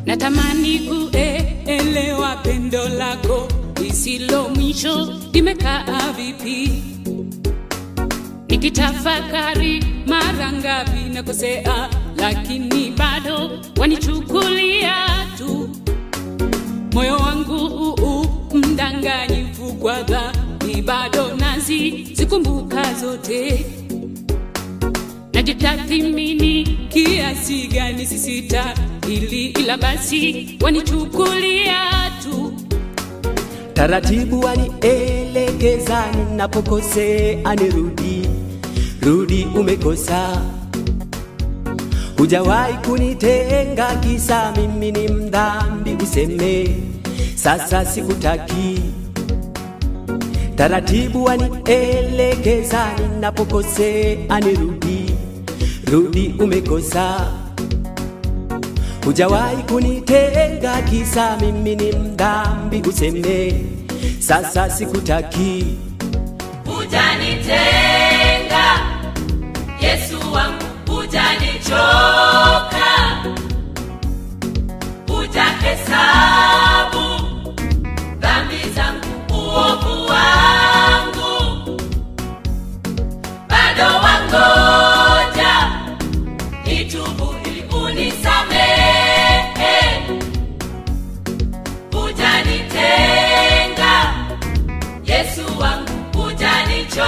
Natamani kuelewa pendo lako lisilo mwisho limekaa vipi, nikitafakari mara ngapi nakosea, lakini bado wanichukulia tu moyo wangu uu mdanganyifu kwa dhambi, bado nazi zikumbuka zote najitathimini kiasi gani sisita ili ila basi wanichukulia tu taratibu wanielekeza ninapokosea, nirudi rudi, umekosa. Hujawahi kunitenga kisa mimi ni mdhambi, useme sasa sikutaki. Taratibu wanielekeza ninapokosea, nirudi rudi, umekosa. Hujawahi kunitenga kisa mimi ni mdhambi, useme sasa sikutaki. Hujanitenga Yesu wangu, hujanichoka, hujahesabu dhambi zangu, uovu wangu, bado wangoja nitubu ili unisamehe. Hujanitenga Yesu wangu, hujanichoka,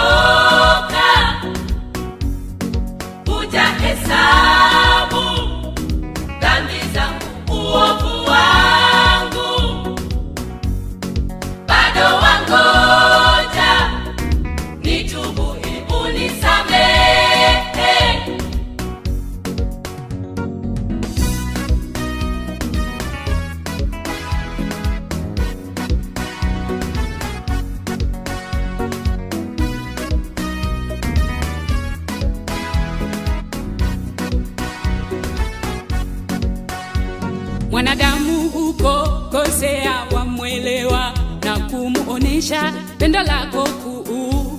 hujahesabu dhambi zangu, uovu wangu, bado wangoja nitubu ili unisamehe. mwanadamu huko kosea, wamwelewa na kumuonesha pendo lako kuu.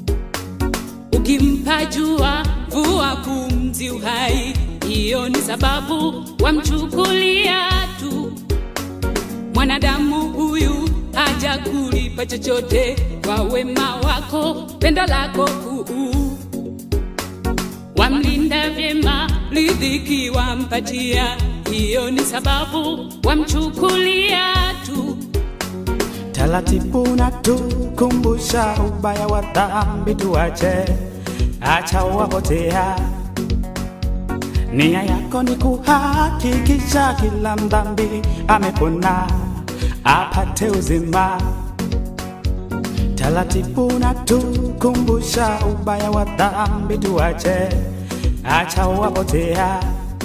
Ukimpa jua vua pumzi uhai, hiyo ni sababu wamchukulia tu. Mwanadamu huyu haja kulipa chochote kwa wema wako, pendo lako kuu wamlinda vyema, riziki wampatia, hiyo ni sababu wamchukulia tu. Taratibu natukumbusha ubaya wa dhambi tuache, acha wapotea. Nia yako ni kuhakikisha kila mdhambi amepona apate uzima. Taratibu natukumbusha ubaya wa dhambi tuache, acha wapotea.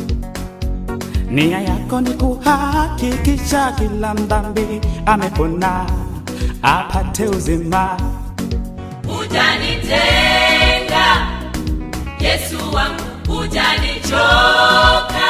Nia yako ni kuhakikisha kila mdhambi amepona apate uzima. Hujanitenga Yesu wangu, hujanichoka,